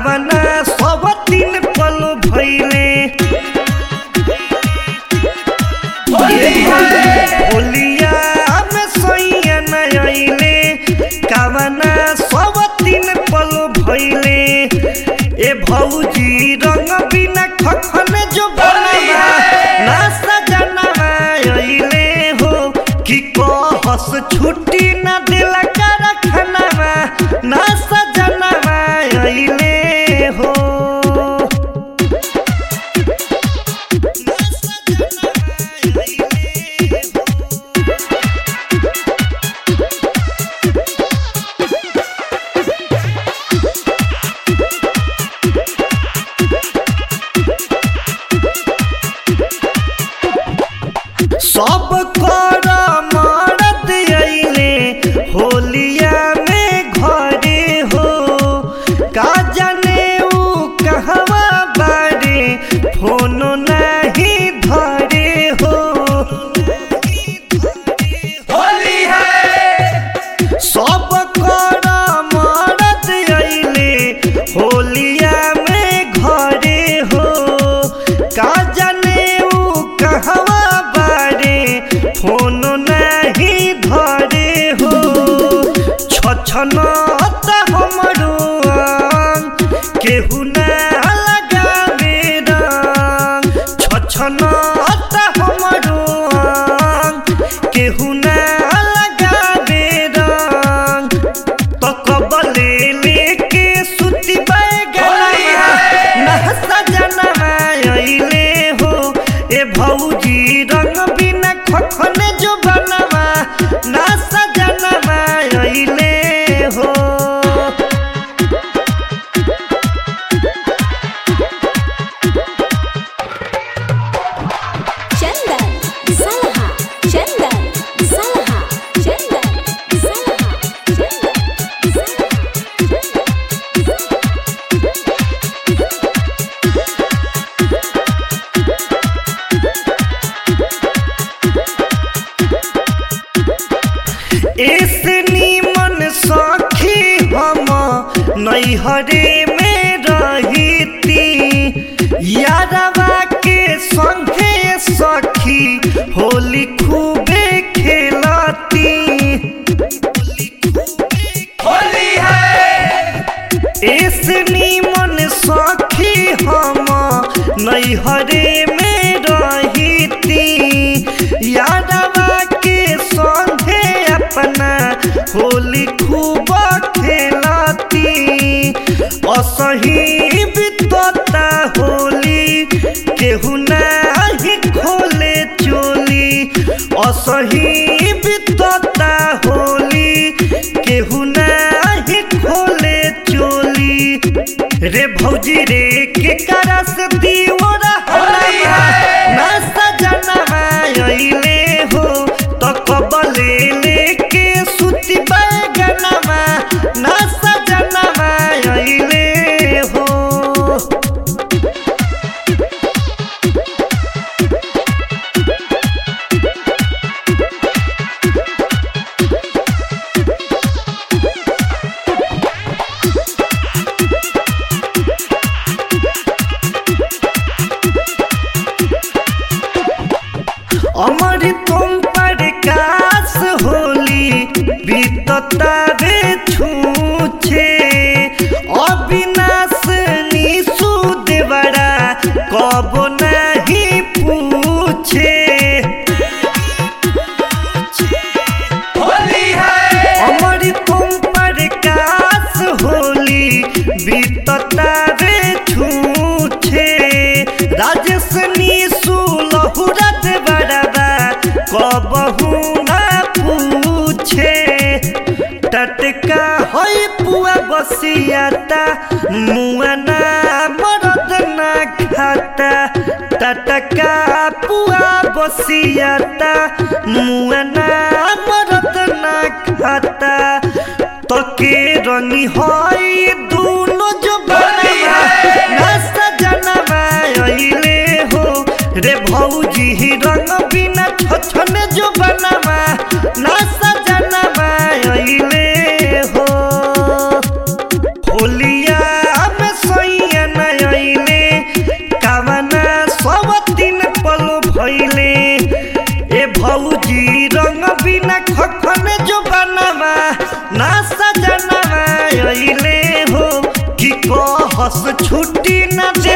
कावना सब दिन पल भैले होलिया में सैया न अइले कावना सब दिन पल भैले ए भौजी रंग बिना खखन जो बनवा ना सजनवा अइले हो कि कहस छुट्टी न दिला कारखानवा ना सजनवा अइले हो ना सजनवा अइले हो सब कर मरद अइले होलिया में घरे हो का जाने ऊ कहवा बारे फोनो नहीं धरे हो होली है सब कर मरद अइले होलिया में घरे हो का जाने ऊ कहवा बारे फोन नहीं धरे हो छछनत हमरो आंग, केहू ना लगावे रंग छछनत हमरो आंग, केहू ना लगावे रंग तो कबले लेके सुती बैगनवा नहसा जनवा अइले हो ए भौजी रंग बिना खखन जो बनवा नहसा जनवा अइले हो चंदन सलहा चंदन सलहा चंदन सलहा चंदन सलहा ऐसे नीमन सखी हम नैहरे में रहीती यादवा के संगे सखी होली खूबे खेलती होली है ऐसे नीमन सखी हम नैहरे में रहीती यादवा के संगे अपना होली खूब खेलती असही बितता होली केहू नाही खोले चोली असही बितता होली केहू नाही खोले चोली रे भौजी रे के करस दीवरा हलवा ना सजनवा अइले हो तो कबले लेके सुती बैगनवा ना सजनवा अइले हो अमर तुम पर कास होली बीतता रे छूछे अविनाश निशु देवरा कब नहीं पूछे होली है अमर तुम पर कास होली बीतता रे छूछे राजेश निशु लहुरत बड़बा कबहू ना पूछे टटका होई पुआ बसियाता मुआ ना मरद ना खाता टटका पुआ बसियाता मुआ ना मरद ना खाता तके रंगी होई दूनो जो बनवा ना सजनवा अइले हो रे भौजी ही रंग बिना छछन जो बनवा ना सजनवा अइले हो होलिया में सोई कहस छुट्टी न दे